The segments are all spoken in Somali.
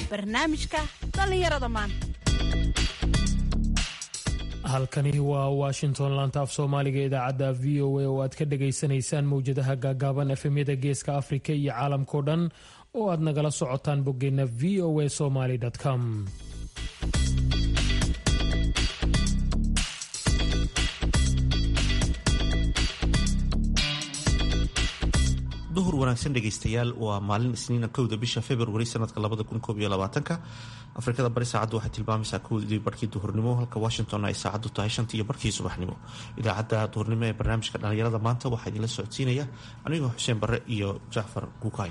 barnaamijka dhallinyarada maanta halkani waa washington laanta af soomaaliga idaacadda v o a oo aad ka dhagaysanaysaan mowjadaha gaagaaban efemyada geeska afrika iyo caalamkao dhan oo aad nagala socotaan boggeenna v o a somaly com duhur wanaagsan dhegaystayaal waa maalin isniina kowda bisha februari sanadka labada kun koob iyo labaatanka afrikada bari saacaddu waxay tilmaamaysaa kowdii barkii duhurnimo halka washington ay saacaddu tahay shantii iyo barkii subaxnimo idaacadda duhurnimo ee barnaamijka dhallinyarada maanta waxaa idinla socodsiinaya anigoo xuseen barre iyo jacfar gukaay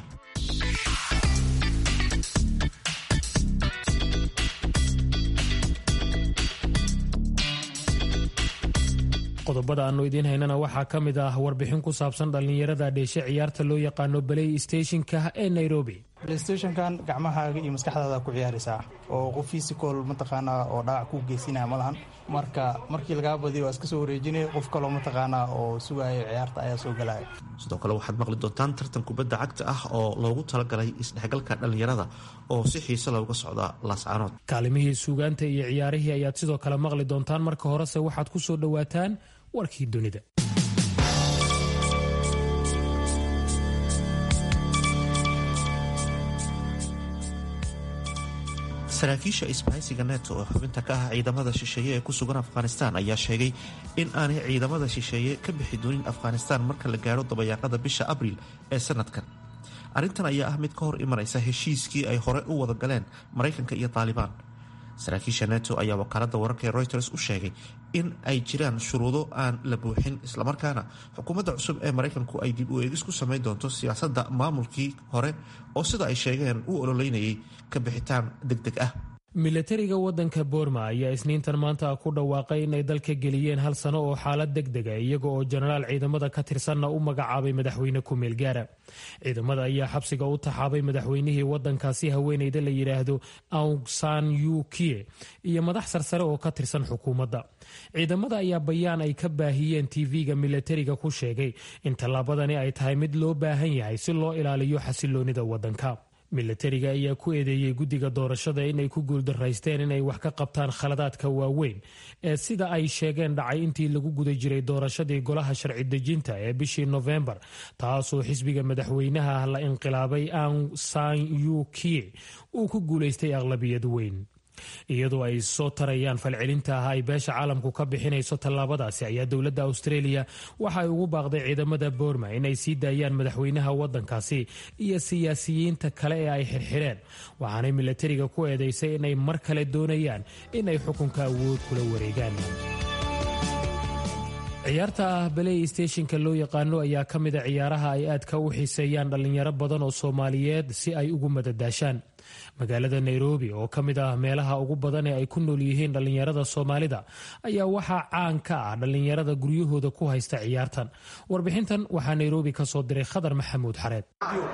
qodobada aanu idiin haynana waxaa ka mid ah warbixin ku saabsan dhallinyarada dheeshe ciyaarta loo yaqaano balay stationka ee nairobi playstationkan gacmahaaga iyo maskaxdaada ku ciyaaraysaa oo qof physical mataqaanaa oo dhaawac ku geysinaya ma lahan marka markii lagaa badiyo waa iska soo wareejinaya qof kaloo mataqaanaa oo sugayo ciyaarta ayaa soo galaya sidoo kale waxaad maqli doontaan tartan kubadda cagta ah oo loogu talagalay isdhexgalka dhallinyarada oo si xiise looga socda laascaanood kaalimihii suugaanta iyo ciyaarihii ayaad sidoo kale maqli doontaan marka horese waxaad ku soo dhowaataan warkii dunida saraakiisha isbahaysiga neto oo xubinta ka ah ciidamada shisheeye ee ku sugan afghanistan ayaa sheegay in aanay ciidamada shisheeye ka bixi doonin afghanistan marka la gaadho dabayaaqada bisha abriil ee sanadkan arrintan ayaa ah mid ka hor imanaysa heshiiskii ay hore u wada galeen maraykanka iyo taalibaan saraakiisha neto ayaa wakaaladda wararka ee reuters u sheegay in ay jiraan shuruudo aan la buuxin islamarkaana xukuumadda cusub ee maraykanku ay dib u eegis ku samayn doonto siyaasadda maamulkii hore oo sida ay sheegeen u ololeynayay ka bixitaan deg deg ah milatariga wadanka boorma ayaa isniintan maanta ku dhawaaqay inay dalka geliyeen hal sano oo xaalad deg dega iyaga oo jenaraal ciidamada ka tirsanna u magacaabay madaxweyne ku-meel gaara ciidamada ayaa xabsiga u taxaabay madaxweynihii wadankaasi haweeneyda la yidhaahdo aung san yukie iyo madax sarsare oo ka tirsan xukuumadda ciidamada ayaa bayaan ay ka baahiyeen tv-ga milatariga ku sheegay in tallaabadani ay tahay mid loo baahan yahay si loo ilaaliyo xasiloonida wadanka milatariga ayaa ku eedeeyey guddiga doorashada inay ku guuldaraysteen inay wax ka qabtaan khaladaadka waaweyn ee sida ay sheegeen dhacay intii lagu guda jiray doorashadii golaha sharci dejinta ee bishii nofembar taasoo xisbiga madaxweynaha la inqilaabay aung san yukie uu ku guulaystay aqlabiyad weyn iyadoo ay soo tarayaan falcelinta ah ay beesha caalamku ka bixinayso tallaabadaasi ayaa dowladda australia waxa ay ugu baaqday ciidamada boorma inay sii daayaan madaxweynaha wadankaasi iyo siyaasiyiinta kale ee ay xirxireen waxaanay milatariga ku eedeysay inay mar kale doonayaan inay xukunka awood kula wareegaan ciyaarta ah baley stationka loo yaqaano ayaa ka mida ciyaaraha ay aadka u xiiseeyaan dhallinyaro badan oo soomaaliyeed si ay ugu madadaashaan magaalada nairobi oo ka mid ah meelaha ugu badan ee ay ku nool yihiin dhallinyarada soomaalida ayaa waxaa caan ka ah dhallinyarada guryahooda ku haysta ciyaartan warbixintan waxaa nairobi ka soo diray khadar maxamuud xareed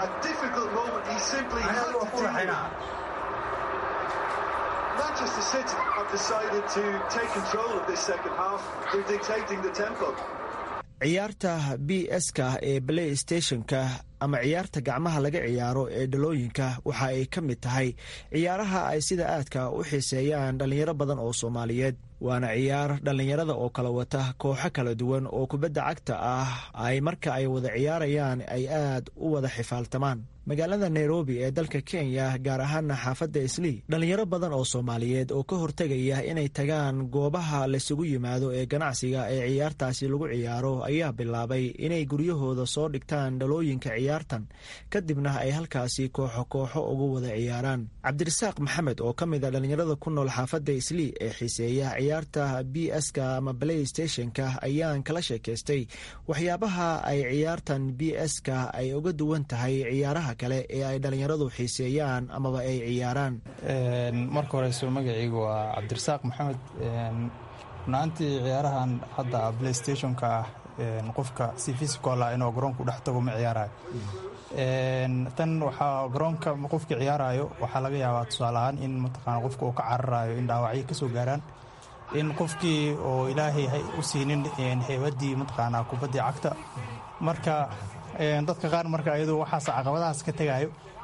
Manchester City have decided to take control of this second half through dictating the tempo. ciyaarta b s-ka ee play stationka ama ciyaarta gacmaha laga ciyaaro ee dhalooyinka waxa ay ka mid tahay ciyaaraha ay sida aadka u xiiseeyaan dhallinyaro badan oo soomaaliyeed waana ciyaar dhallinyarada oo kala wata kooxo kala duwan oo kubadda cagta ah ay marka ay wada ciyaarayaan ay aad u wada xifaaltamaan magaalada nairobi ee dalka kenya gaar ahaana xaafadda islii dhallinyaro badan oo soomaaliyeed oo ka hortegaya inay tagaan goobaha laysugu yimaado ee ganacsiga ee ciyaartaasi lagu ciyaaro ayaa bilaabay inay guryahooda soo dhigtaan dhalooyinka ciyaartan kadibna ay halkaasi kooxo kooxo ugu wada ciyaaraan cabdirasaaq maxamed oo ka mid a dhallinyarada ku nool xaafadda islii ee xiiseeya ciyaarta b s-ka ama play stationka ayaan kala sheekaystay waxyaabaha ay ciyaartan b s-ka ay uga duwan tahay ciyaaraha kale ee ay dhallinyaradu xiiseeyaan amaba ay ciyaaraan marka horeyso magacaygu waa cabdirasaaq maxamed runaantii ciyaarahan hadda playstationka ah qofka si physical ah inuu garoonku dhex tago ma ciyaarayo tan waxaa garoonka qofka ciyaarayo waxaa laga yaabaa tusaale ahaan in mataqaana qofka uu ka cararayo in dhaawacyo kasoo gaaraan in qofkii oo ilaahay u siinin heybadii mataqaanaa kubaddii cagta marka dadka qaar marka ayadu waxaas caqabadahaas ka tegayo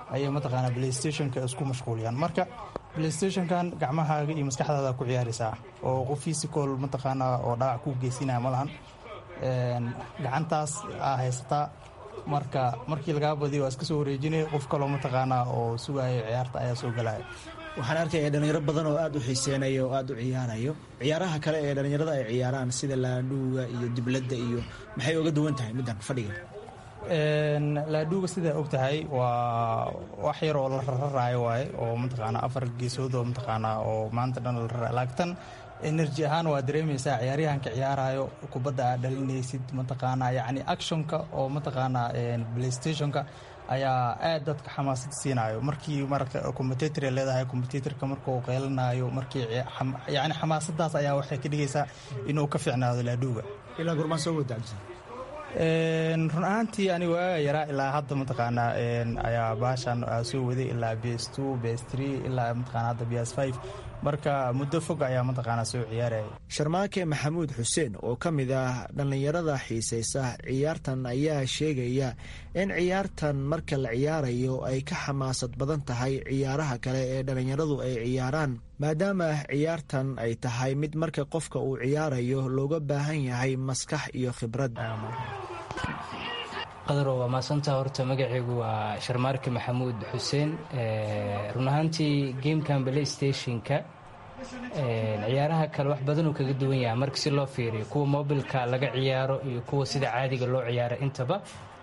ayay mataqaanaa playstationka isku mashquuliyaan marka playstationkan gacmahaaga iyo maskaxdaada ku ciyaaraysaa oo qof physical mataqaanaa oo dhaawac ku geysinaya ma lahan gacantaas aa haysataa marka markii lagaa badiyo waa iska soo wareejinaya qof kaloo mataqaanaa oo sugayo ciyaarta ayaa soo galaya waxaan arkaya dhalinyaro badan oo aada u xiiseynayo oo aada u ciyaarayo ciyaaraha kale ee dhalinyarada ay ciyaaraan sida laadhuuga iyo dibladda iyo maxay oga duwan tahay middan fadhiga laadhuuga sidaa og tahay waa wax yar oo la rararaayo waaye oo mataqaanaa afar geesood oo mataqaanaa oo maanta dhan la rara laagtan energy ahaan waa dareemaysaa ciyaaryahanka ciyaarayo kubadda aad dhalinaysid mataqaanaa yacni actionka oo mataqaanaa playstationka ayaa aad dadka xamaasad siinayo markii marka commutatr leedahay commutatr-ka markuu qeylanayo markii yani xamaasadaas ayaa waxay ka dhigaysaa inuu ka fiicnaado laadhuuga ilaa gurmaan soo wada run ahaantii anigu waaga yaraa ilaa hadda mataqaanaa ayaa baashan soo waday ilaa bs two bs three ilaa mataqaana hadda bs five marka muddo fog ayaa mataqaanaa soo ciyaaraya sharmaake maxamuud xuseen oo ka mid ah dhallinyarada xiisaysa ciyaartan ayaa sheegaya in ciyaartan marka la ciyaarayo ay ka xamaasad badan tahay ciyaaraha kale ee dhallinyaradu ay ciyaaraan maadaama ciyaartan ay tahay mid marka qofka uu ciyaarayo looga baahan yahay maskax iyo khibrad qadaro waa maasantaa horta magacaygu waa sharmaarke maxamuud xuseen run ahaantii gamekan playstationka ciyaaraha kale wax badanuu kaga duwan yahay marka si loo fiiriyo kuwa mobilka laga ciyaaro iyo kuwa sida caadiga loo ciyaaro intaba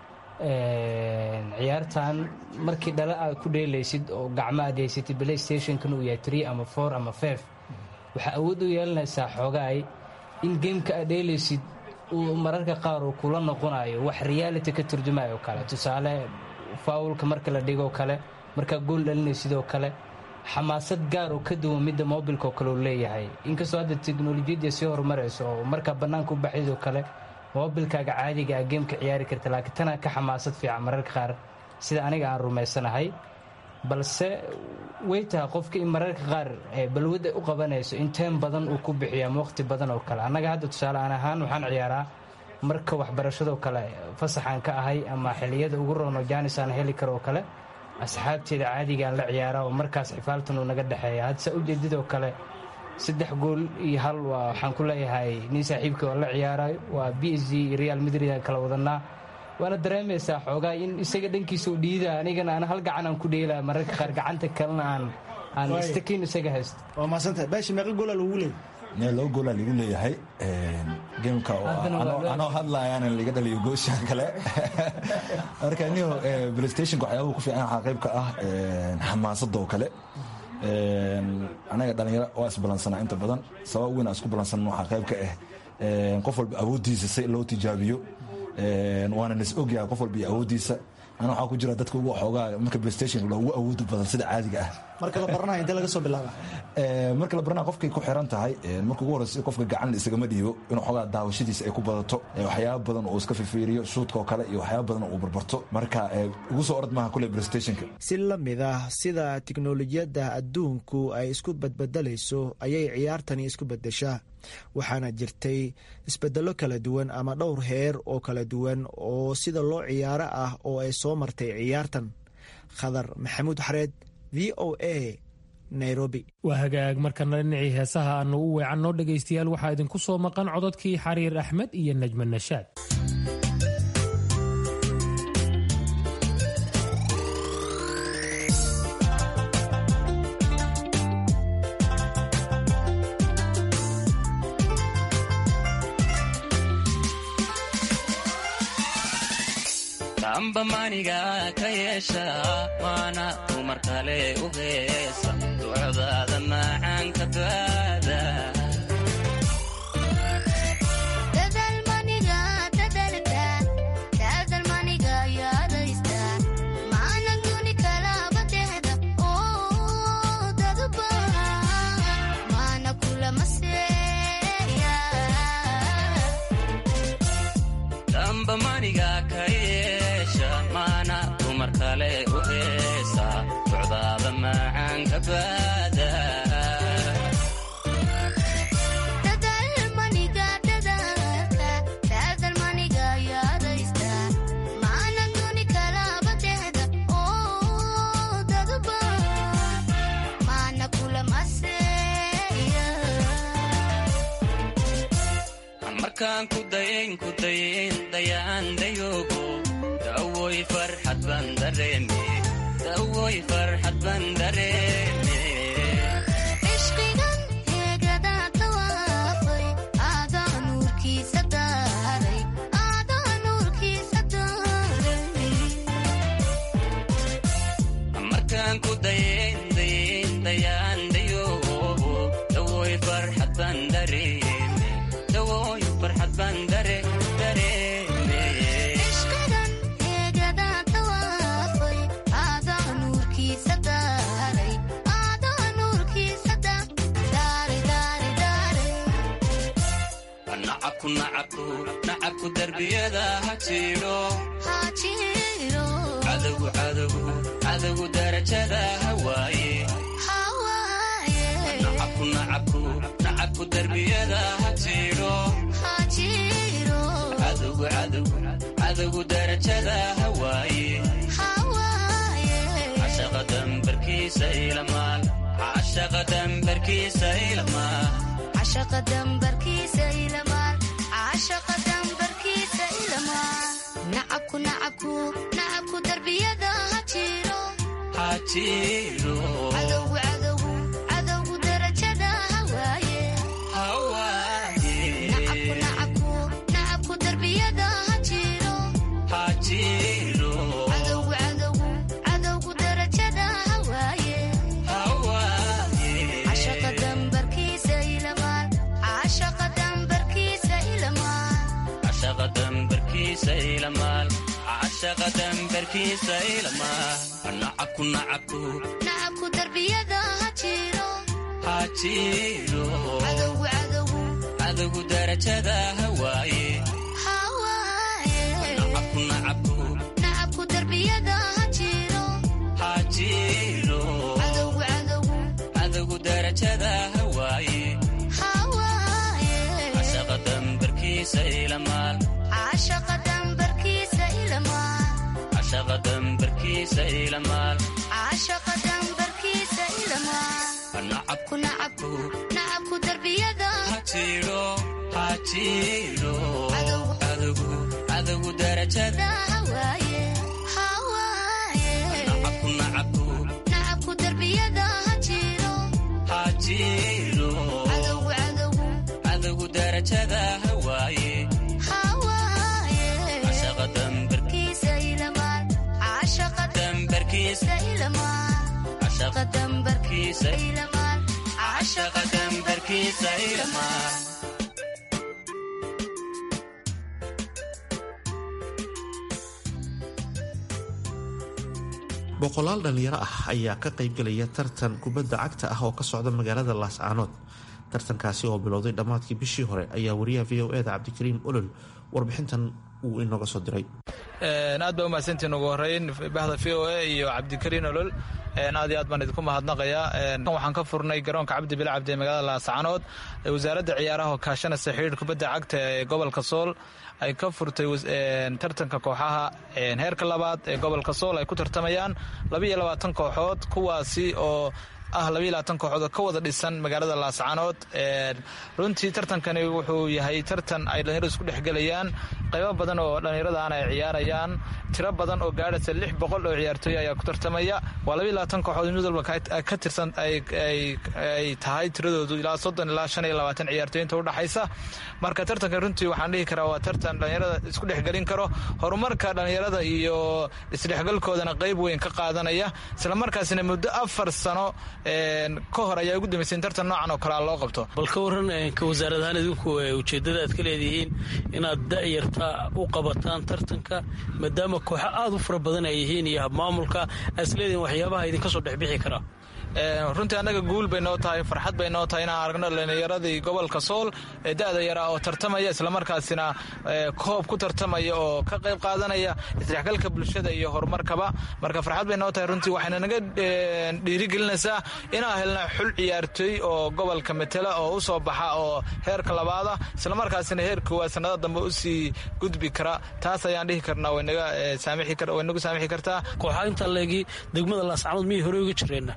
ciyaartan markii dhala aad ku dheelaysid oo gacmo aad haysatid playstationkan uu yahay tree ama four ama five waxaa awood u yeelanaysaa xoogaay in gameka aad dheelaysid uu mararka qaar uu kula noqonayo wax reality ka turjumayo kale tusaale faawulka marka la dhigoo kale markaa gool dhalinaysidoo kale xamaasad gaar oo ka duwan midda mobilka oo kale uu leeyahay inkastoo hadda teknolojiyadda sii horumarayso oo markaa bannaanka u baxaydoo kale mobilkaaga caadiga a geemka ciyaari karta laakiin tanaa ka xamaasad fiican mararka qaar sida aniga aan rumaysanahay balse way tahay qofka in mararka qaar balwadda u qabanayso in teem badan uu ku bixiyo ama waqhti badan oo kale annaga hadda tusaale aan ahaan waxaan ciyaaraa marka waxbarashadoo kale fasaxaan ka ahay ama xiliyada ugu roono jaanis aan heli karo oo kale asxaabteeda caadigaan la ciyaara oo markaas xifaaltan uu naga dhexeeya hadse ujeedadoo kale saddex gool iyo hal waxaan ku leeyahay nin saaxiibkii oo la ciyaarayo waa b s g real madrid aan kala wadanaa waana dareemaysaa xoogaa in isaga dhankiisa u dhiida anigana aan hal gacan aan ku dheelaa mararka qaar gacanta kalena aan aan istakiin isaga haysto waa maasanta baashi meeqa goola lagu leeyahay laba goola ligu leeyahay gameka anoo hadlaayaan liga dhaliyo goosha kale marka niho playstationka waxyaabuhu ku fiican waxaa qayb ka ah xamaasadda oo kale anaga dhalinyaro waa isbalansanaa inta badan sabab weyn aan isku balansan waxaa qayb ka ah qof walba awooddiisa si loo tijaabiyo waana nis ogyahay qof walba iyo awooddiisa ana waxaa ku jira dadka ugu xoogaa marka playstation ugu awooda badan sida caadiga ah marka la baranayo intee laga soo bilaaba marka la baranaya qofkay ku xiran tahay marka ugu horeysa qofka gacan isagama dhiibo inuu xoogaa daawashadiisa ay ku badato waxyaaba badan uu iska fifiiriyo shuudka oo kale iyo waxyaaba badan uu barbarto marka ugu soo orod maaha kule playstationka si la mid ah sida tiknolojiyadda adduunku ay isku badbedelayso ayay ciyaartani isku bedeshaa waxaana jirtay isbedello kala duwan ama dhowr heer oo kala duwan oo sida loo ciyaaro ah oo ay soo martay ciyaartan khadar maxamuud xareed v o a nairobi waa hagaag markana dhinacii heesaha aanu u weecanno dhegaystayaal waxaa idinku soo maqan cododkii xariir axmed iyo najma nashaad amba maniga ka yeesha waana dumar kale u heesa ducdaada macaanka baada amba maniga ka yeesha maana dumar kale u heesa ducdaada macaanka baada markaan ku dayayn ku dayayn dayaan dayoogo dawoy farxad baan dareeme dawoy farxad baan dareeme markaan ku dayayn dayayn dayaan dayoogo dawoy farxad baan dareeme dawoy farxad baan dare dareeme nacabku nacabku nacabku darbiyada ha jiidho cadowgu cadowgu cadowgu darajada hawaaye nacabku nacabku nacabku darbiyada ha jiidho cadowgu cadowgu cadowgu darajada hawaaye cashaqa dambarkiisa ilamaal cashaqa dambarkiisa ilamaal nacabku darbiyada ha jiro ha jiidho cadowgu darajada hawaaye hawaaye nacabku darbiyada ha jiro ha jiidho cadowgu darajada hawaaye hawaaye cashaqa dambarkiisa ilamaal cashaqa dambarkiisa ilamaal cashaqa dambarkiisa ilamaal cashaqa dambarkiisa ilamaal nacabku nacabku nacabku darbiyada ha jiro ha jiidho cadowgu cadowgu darajada hawaaye hawaaye nacabku nacabku nacabku darbiyada ha jiro ha jiidho cadowgu darajada hawaaye hawaaye cashaqa dambarkiisa ilamaal cashaqa dambarkiisa ilamaal cashaqa dambarkiisa ilamaal cashaqa dambarkiisa ilamaal nacabku nacabku nacabku darbiyada ha jiidho ha jiidho cadowgu cadowgu darajada hawaaye hawaaye nacabku nacabku nacabku darbiyada ha jiro ha jiidho cadowgu darajada hawaaye hawaaye cashaqa dambar kiisa ilamaal cashaqa dambarkiisa ilamaal cashaqa dambarkiisa ilamaal cashaqa dambarkiisa ilamaal boqolaal dhallinyaro ah ayaa ka qaybgelaya tartan kubadda cagta ah oo ka socda magaalada laascaanood tartankaasi oo bilowday dhammaadkii bishii hore ayaa wariyaha v o eda cabdikariim olol warbixintan uu inooga soo diray aad baa umahadsantiin ugu horeyn bahda v o a iyo cabdikariin olol aad iyo aad baan idinku mahadnaqayaa waxaan ka furnay garoonka cabdi bil cabdi ee magaalada laascaanood wasaaradda ciyaaraha oo kaashanaysa xidhiir kubadda cagta ee gobolka sool ay ka furtay tartanka kooxaha heerka labaad ee gobolka sool ay ku tartamayaan labaiyo labaatan kooxood kuwaasi oo ah labaiyo labaatan kooxood oo ka wada dhisan magaalada laascaanood runtii tartankani wuxuu yahay tartan ay dhallinyaradu isku dhexgelayaan qaybo badan oo dhallinyaradaana ay ciyaarayaan tiro badan oo gaadhaysa lix boqol oo ciyaartooy ayaa ku tartamaya waa labaiyo labaatan kooxood mid walba ka tirsan ay tahay tiradoodu ilaa soddon ilaa shan iyo labaatan ciyaartooy inta udhaxaysa marka tartankan runtii waxaan dhihi karaa waa tartan dhallinyarada isku dhexgelin karo horumarka dhallinyarada iyo isdhexgalkoodana qayb weyn ka qaadanaya islamarkaasina muddo afar sano ka hor ayaa ugu dambeysay in tartan noocan oo kalea loo qabto bal ka waran ka wasaarad ahaan idinku ujeeddada aad ka leedihiin inaad da'yarta u qabataan tartanka maadaama kooxo aad u fara badan ay yihiin iyo habmaamulka aad is leedihiin waxyaabaha idinka soo dhexbixi karaa runtii annaga guul bay noo tahay farxad bay noo tahay inaan aragno dhallinyaradii gobolka sool ee da'da yaraa oo tartamaya islamarkaasina koob ku tartamaya oo ka qayb qaadanaya isdhexgalka bulshada iyo horumarkaba marka farxad bay noo tahay runtii waxayna naga dhiirigelinaysaa inaan helna xul ciyaartooy oo gobolka matela oo u soo baxa oo heerka labaada islamarkaasina heer koowaad sanada dambe usii gudbi kara taas ayaan dhihi karnaa way nagu saamixi kartaa kooxaa inta leegi degmada laascanood miyay hore uga jireenna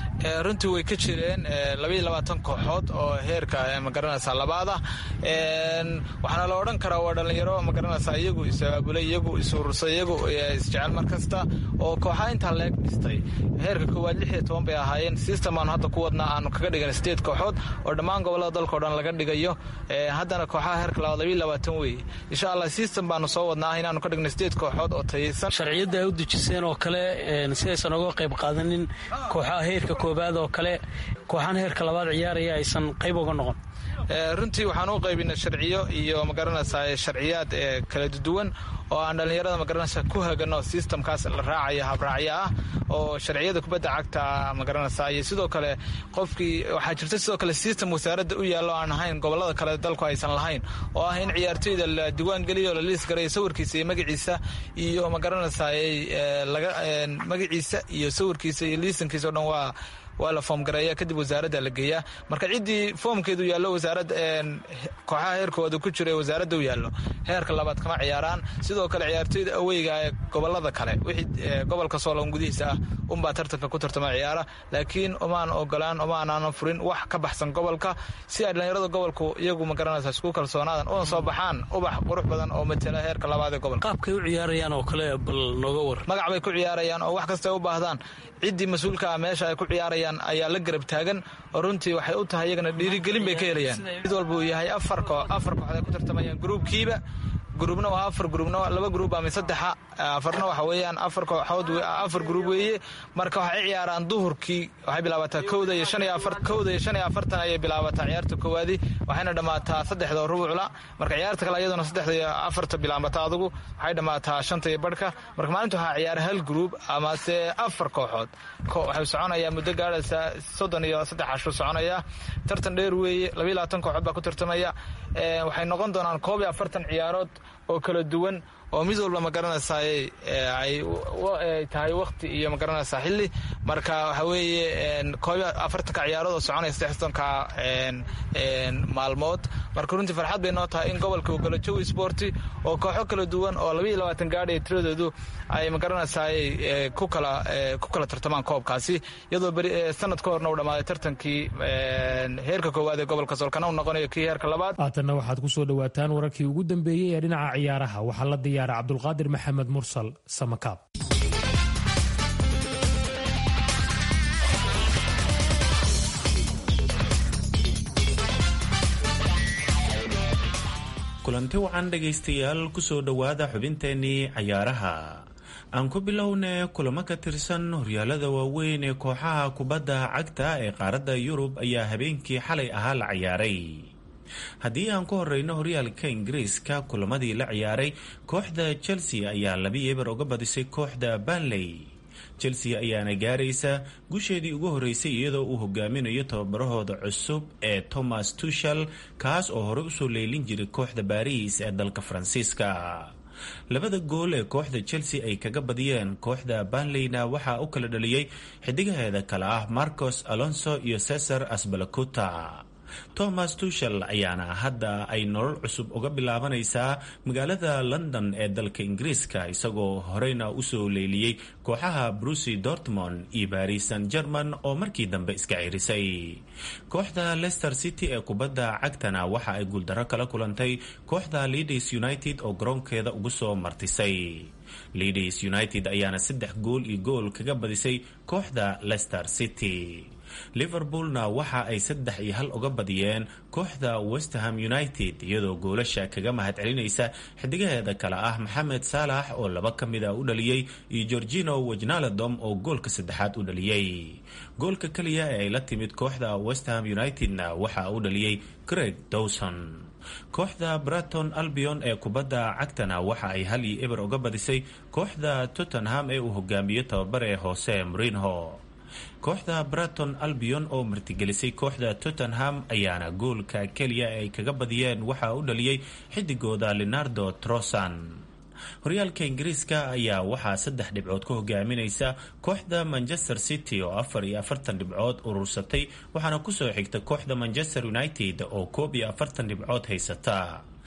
runtii way ka jireen labaiyo labaatan kooxood oo heerka magaranaysaa labaad ah waxaana la odhan karaa waa dhallinyaro magaranaysaa iyagu is-abaabulay iyagu is-urursaday iyagu isjecel mar kasta oo kooxaha intaa leeg dhistay heerka koowaad lix iyo toban bay ahaayeen system aanu hadda ku wadnaa aanu kaga dhigan sideed kooxood oo dhammaan gobollada dalka o dhan laga dhigayo haddana kooxaha heerka labaad labiiyo labaatan weeye insha allah system baanu soo wadnaa inaanu ka dhigno sideed kooxood oo tayaysan sharciyadda ay u dejiseen oo kale si aysan uga qayb qaadanin kooxaha heerka koobaad oo kale kooxaan heerka labaad ciyaaraya aysan qayb uga noqon runtii waxaan u qaybina sharciyo iyo magaranaysaa sharciyaad kala duwan oo aan dhallinyarada magaranaysa ku hagano systemkaas la raacaya habraacyo ah oo sharciyada kubadda cagta magaranaysa iyo sidoo kale qofkii waxaa jirta sidoo kale system wasaaradda u yaallo aan ahayn gobollada kale dalku aysan lahayn oo ah in ciyaartoyda la diwaan geliyo la liis garayo sawirkiisa iyo magaciisa iyo magaranaysaa magaciisa iyo sawirkiisa iyo liisankiisa o dhan waa waa la foom gareeya kadib wasaaradda la geeyaa marka ciddii foomkeedu yaallo wasaaradda kooxaha heerkooda ku jira ee wasaaradda u yaallo heerka labaad kama ciyaaraan sidoo kale ciyaartoyda aweyga ee gobollada kale wixii gobolka soolon gudihiisa ah unbaa tartanka ku tartama ciyaara laakiin umaan ogolaan umaanaanan furin wax ka baxsan gobolka si ay dhallinyarada gobolku iyagu magaranaysa isku kalsoonaadan una soo baxaan ubax qurux badan oo matela heerka labaad ee gobolka qaabkay u ciyaarayaan oo kale bal nooga war magac bay ku ciyaarayaan oo wax kasta ay u baahdaan ciddii mas-uulka ah meesha ay ku ciyaarayaan ayaa la garab taagan oo runtii waxay u tahay iyagana dhiirigelin bay ka helayaan mid walba uu yahay afar afar kooxd ay ku tartamayaan gruubkiiba gruubna waa afar gruubna laba gruub ama saddexa afarna waxa weeyaan afar kooxood afar gruub weeye marka waxay ciyaaraan duhurkii waxay bilaabataa kowda iyo shan iyo afar kowda iyo shan iyo afartan ayay bilaabataa ciyaarta koowaadi waxayna dhammaataa saddexda rubucla marka ciyaarta kale iyaduna saddexda iyo afarta bilaabata adugu waxay dhammaataa shanta iyo barhka marka maalinta waxaa ciyaara hal gruub amase afar kooxood waxay soconayaa muddo gaadhaysa soddon iyo saddex cashu soconaya tartan dheer weeye labayo labaatan kooxood baa ku tartamaya waxay noqon doonaan koob iyo afartan ciyaarood oo kala duwan oo mid walba magaranaysaa ay tahay wakti iyo magaranaysaa xilli marka waxa weeye koob afartanka ciyaarood oo soconaya saddexdanka maalmood marka runtii farxad bay noo tahay in gobolka uu galo jawi sporti oo kooxo kala duwan oo labaiyo labaatan gaadhaya tiradoodu ay magaranaysaa ku kala ku kala tartamaan koobkaasi iyadoo beri sanad ka horna uu dhammaaday tartankii heerka koowaad ee gobolka soolkana uu noqonayo kii heerka labaad haatanna waxaad ku soo dhowaataan wararkii ugu dambeeyey ee dhinaca ciyaaraha waxaa la diyaara cabdulqaadir maxamed mursal samakaab kulanti wacan dhegaystayaal kusoo dhowaada xubinteenii cayaaraha aan ku bilowna kulamo ka tirsan horyaalada waaweyn ee kooxaha kubadda cagta ee qaaradda yurub ayaa habeenkii xalay ahaa la ciyaaray haddii aan ku horeyno horyaalka ingiriiska kulamadii la ciyaaray kooxda chelsea ayaa labi eber uga badisay kooxda banley chelsea ayaana gaaraysa gusheedii ugu horeysay iyadoo uu hogaaminayo tababarahooda cusub ee thomas tushel kaas oo hore usoo leylin jiray kooxda baariis ee dalka faransiiska labada gool ee kooxda chelsea ay kaga badiyeen kooxda banleyna waxaa u kala dhaliyey xidigaheeda kale ah marcos alonso iyo cesar asbalacuta thomas tushel ayaana hadda ay nolol cusub uga bilaabanaysaa magaalada london ee dalka ingiriiska isagoo horeyna usoo leyliyey kooxaha brucy dortmond iyo baris san german oo markii dambe iska cirisay kooxda leicester city ee kubadda cagtana waxa ay guuldaro kala kulantay kooxda leaders united oo garoonkeeda ugu soo martisay leaders united ayaana saddex gool iyo gool kaga badisay kooxda leicester city liverpoolna waxa ay saddex iyo hal uga badiyeen kooxda westerham united iyadoo goolasha kaga mahad celinaysa xidigaheeda kale ah maxamed saalax oo laba ka mid a u dhaliyey iyo gorgino wajnaladom oo goolka saddexaad u dhaliyey goolka keliya ee ay la timid kooxda westerham unitedna waxa uu dhaliyey greg dowson kooxda braton albion ee kubadda cagtana waxa ay hal iyo eber uga badisay kooxda tottenham ee uu hogaamiyo tababare hoose mrinho kooxda braton albion oo martigelisay kooxda tottenham ayaana goolka keliya ay kaga badiyeen waxa u dhaliyey xidigooda leonardo trosan horyaalka ingiriiska ayaa waxaa saddex dhibcood ka hogaaminaysa kooxda manchester city oo afar iyo afartan dhibcood urursatay waxaana kusoo xigta kooxda manchester united oo koob iyo afartan dhibcood haysata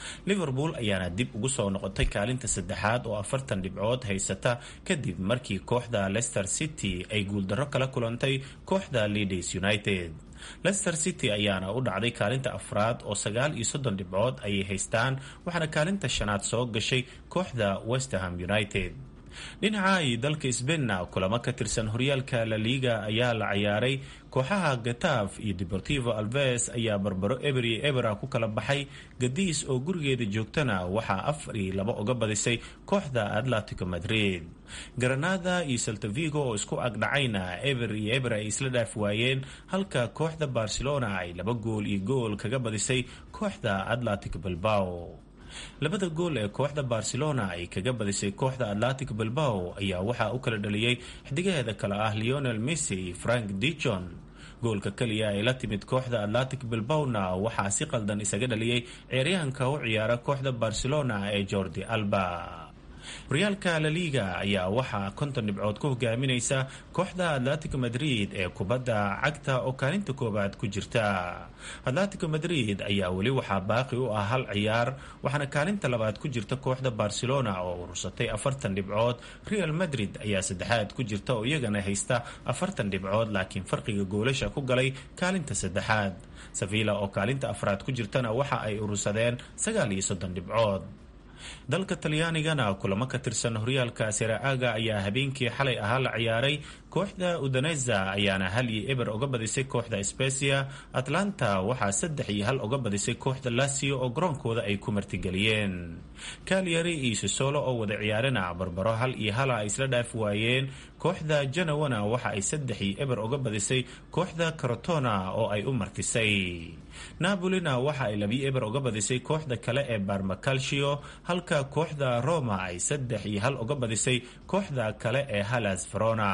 liverpool ayaana dib ugu soo noqotay kaalinta saddexaad oo afartan dhibcood haysata kadib markii kooxda leicester city ay guuldarro kala kulantay kooxda leaders united leicester city ayaana u dhacday kaalinta afraad oo sagaal iyo soddon dhibcood ayay haystaan waxaana kaalinta shanaad soo gashay kooxda westerham united dhinaca iyo dalka sbainna kulamo ka tirsan horyaalka la liga ayaa la ciyaaray kooxaha gataf iyo deportivo alves ayaa barbaro eber iyo ebera ku kala baxay gadiis oo gurigeeda joogtana waxaa afar iyo labo uga badisay kooxda atletico madrid granada iyo saltavigo oo isku agdhacayna eber iyo eber ay isla dhaaf waayeen halka kooxda barcelona ay laba gool iyo gool kaga badisay kooxda atletico bilbao labada gool ee kooxda barcelona ay kaga badisay kooxda atlantic bilbao ayaa waxaa u kala dhaliyey xidigaheeda kale ah leonel messi iyo frank dijon goolka keliya ay la timid kooxda atlantic bilbawna waxaa si qaldan isaga dhaliyey ciyaaryahanka u ciyaara kooxda barcelona ee jordi alba horyaalka la liga ayaa waxaa konton dhibcood ku hogaaminaysa kooxda atletico madrid ee kubadda cagta oo kaalinta koowaad ku jirta atletico madrid ayaa weli waxaa baaqi u ah hal ciyaar waxaana kaalinta labaad ku jirta kooxda barcelona oo urursatay afartan dhibcood real madrid ayaa saddexaad ku jirta oo iyagana haysta afartan dhibcood laakiin farqiga goolasha ku galay kaalinta saddexaad sevilla oo kaalinta afraad ku jirtana waxa ay urursadeen sagaal iyo soddon dhibcood dalka talyaanigana kulamo ka tirsan horyaalka seraaga ayaa habeenkii xalay ahaa la ciyaaray kooxda udaneza ayaana hal iyo eber uga badisay kooxda specia atlanta waxaa saddex iyo hal uga badisay kooxda lasio oo garoonkooda ay ku martigeliyeen kalyari iyo sisolo oo wada ciyaarina barbaro hal iyo hala ay isla dhaaf waayeen kooxda janawana waxa ay saddex iyo eber uga badisay kooxda carotona oo ay u martisay napolina waxa ay labiyo eber uga badisay kooxda kale ee barmacalcio halka kooxda roma ay saddex iyo hal uga badisay kooxda kale ee halas verona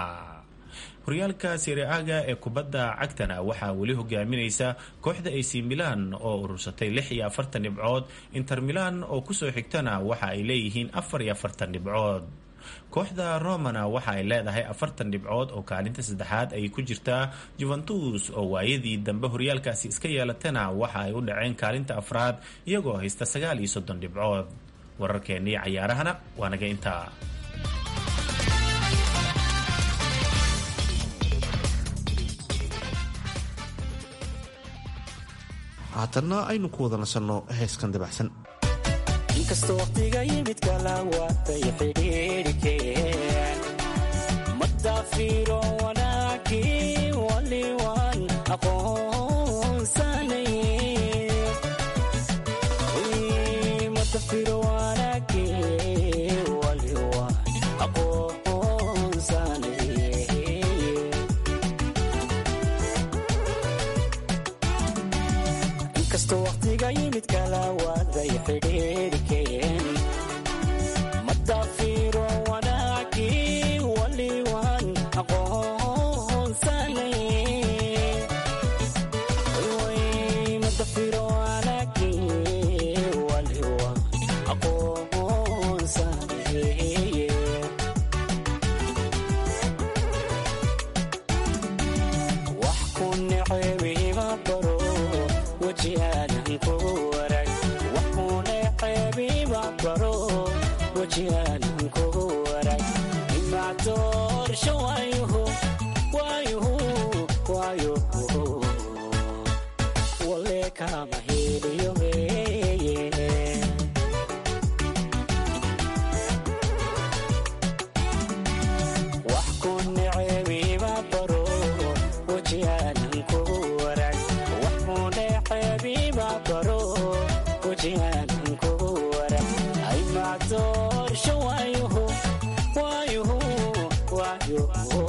horyaalka siriaga ee kubadda cagtana waxaa weli hogaaminaysa kooxda ac milan oo urursatay lix iyo afartan dhibcood inter milan oo kusoo xigtana waxa ay leeyihiin afar iyo afartan dhibcood kooxda romana waxa ay leedahay afartan dhibcood oo kaalinta saddexaad ay ku jirtaa juventus oo waayadii dambe horyaalkaasi iska yeelatana waxa ay u dhaceen kaalinta afraad iyagoo haysta sagaal iyo soddon dhibcood wararkeennii cayaarahana waa naga intaa haatanna aynu ku wada nasanno heeskan dabacsan inkastoo waqtiga yimid kala waatay xidhiirikeen madaafiro wanaagii waliwan aqoonsanay madafiro wanaagii waliwan aqoonsanay inkastoo waqtiga yimid kala waaday xidhiirikeen madafiro wanaagii waliwan aqoonsanay madafiro wanaagii waliwan aqoonsanay wax ku necebiima baro wajihaanan ku warag wax ku necebiima baro wajihaanan ku warag imaa doorsho waayuhu waayuhu waayuhu wale kama heliyo weeye wax ku necebiima baro wajihaanan ku warag wax ku necebiima baro wajihaanan ku warag aymaa doorsho waayuhu waayuhu waayuhu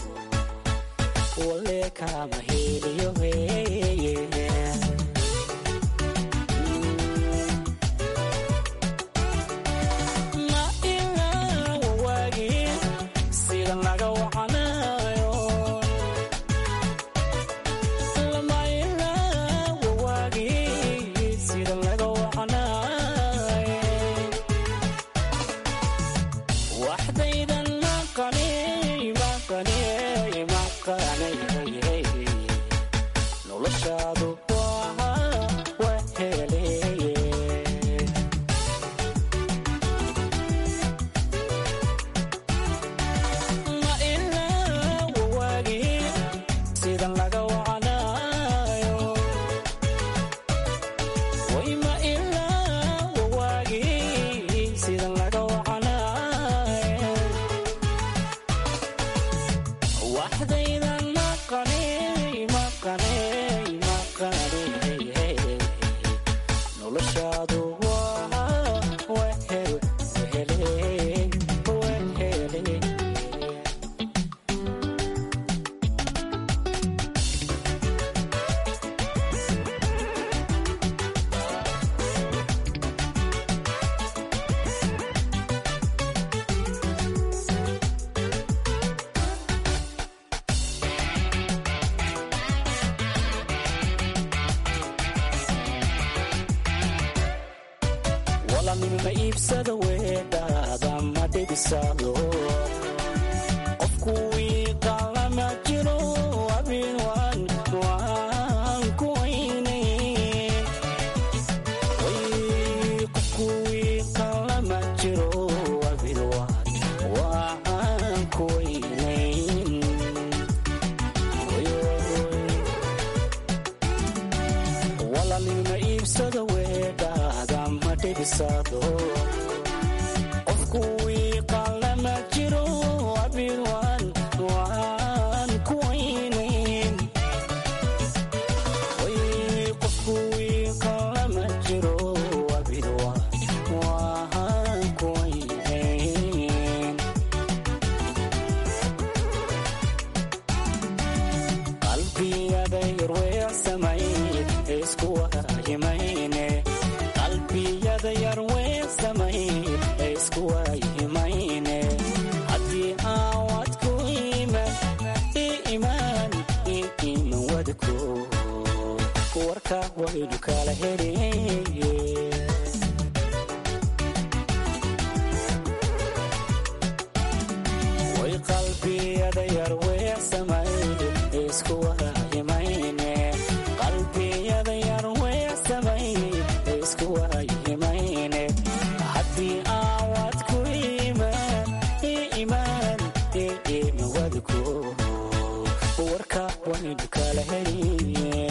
wale kama heliyo weeye ma ilaa wawaagii sida laga wacanayo lama ilaa wawaagii sida laga wacanayo waxdaydan maqani maqani maqani noloshaadu waa waa heleye maqaney maqaney noloshaadu waa wehel wehele wehele walanima iibsada weedhaada ma dhibisado qofku wiiqalama jiro abin waan waan ku weynay way qofku wiiqalama jiro abin waan waan ku weynayn walanima iibsada weedhaada ma dhibisado qofku wiiqalama jiro abin waan waan ku weynayn way qofku wiiqalama jiro abin waan waan ku weynayn qalbiyada yarweecsamay isku waayimayne qalbiyada yarweecsamay isku waayimayne haddii aawad ku iman i imaan i iman wadko warka waynu kala heliye way qalbiyada yarweecsamay isku waayimayne qalbiyada yarweecsamay isku waayimayne haddii aawad ku imaan i imaan i iman wadko warka waynu kala heliye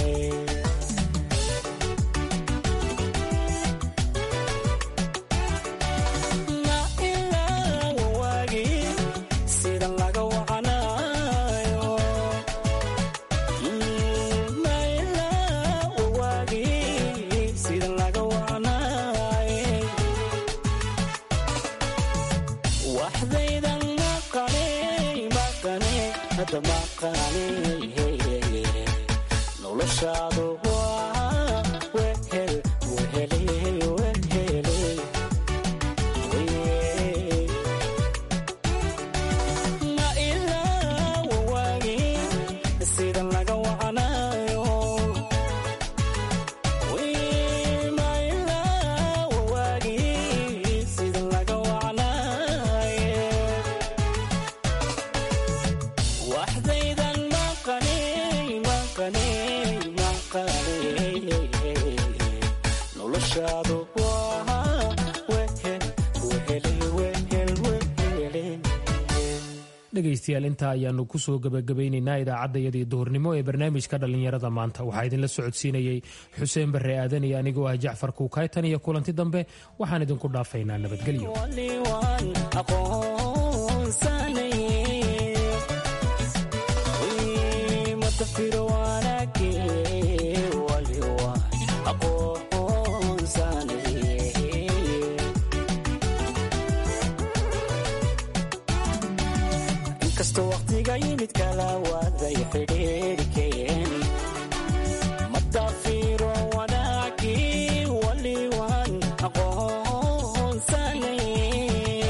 Ma ilaa wawaagii sida laga wacanayo ma ilaa wawaagii sida laga wacanayo waxdaydan maqanay maqanay hadda maqanay noloshaadu waa wehel wehele wehele ma ilaa wawaagii sida laga wacanayo ma ilaa wawaagii sida laga wacanayo waxdaydan maqanay maqanay maqanay noloshaadu waa wehel wehele wehel wehele dhegaystayaal intaa ayaanu kusoo gebagabaynaynaa idaacaddayadii duhurnimo ee barnaamijka dhallinyarada maanta waxaa idinla socodsiinayey xuseen barre aadan iyo anigoo ah jacfar kuukaytan iyo kulanti dambe waxaan idinku dhaafaynaa nabadgelyo waliwaan aqoonsanaye matafiro wanaage waliwaan aqoonsanaye inkastoo waqtiga yimid kala waaday xidhiirkeen matafiro wanaage waliwaan aqoonsanaye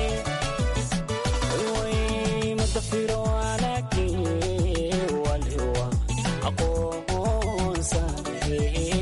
matafiro wanaage waliwaan aqoonsanaye